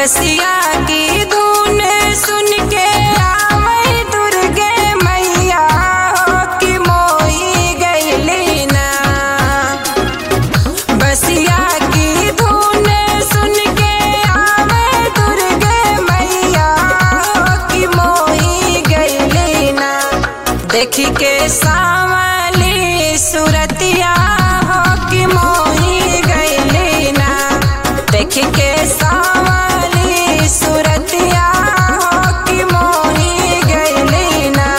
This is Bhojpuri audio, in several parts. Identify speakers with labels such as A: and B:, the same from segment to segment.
A: बसिया की धुन सुन के आवे दुर्गे मैया हो कि मोई गईली ना बसिया की धुन सुन के आवे दुर्गे मैया हो कि मोई गईली ना देखी के सावली सुरतिया हो कि मोही गईली ना देखी के सावली सुरतिया हो कि मोही गईली ना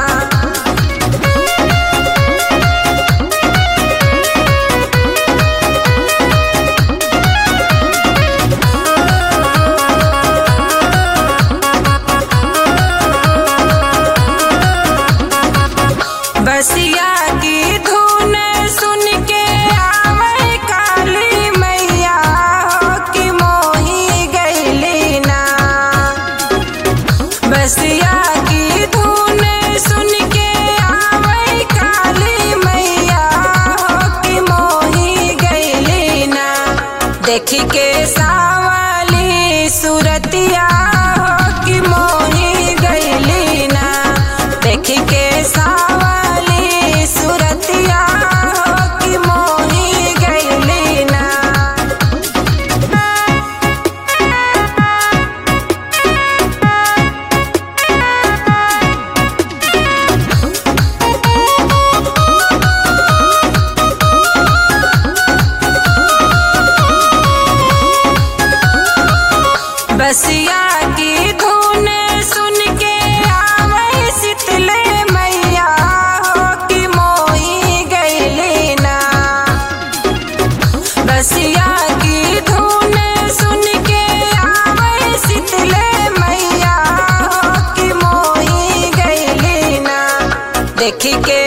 A: बसिया की धुन सुन के आवे काली मैया हो कि मोही गईली ना बसिया की धुन सुन के आवे काली मैया हो कि मोही गईली ना देखी के सावली सुरतिया हो कि मोही गईली ना देखी के सावली सुरतिया हो कि मोही गईली ना बसिया की धुन सुन के आवे शीतले मैया हो कि मोही गईली ना बसिया की धुन सुन के आवे शीतले मैया हो कि मोही गईली ना देखी के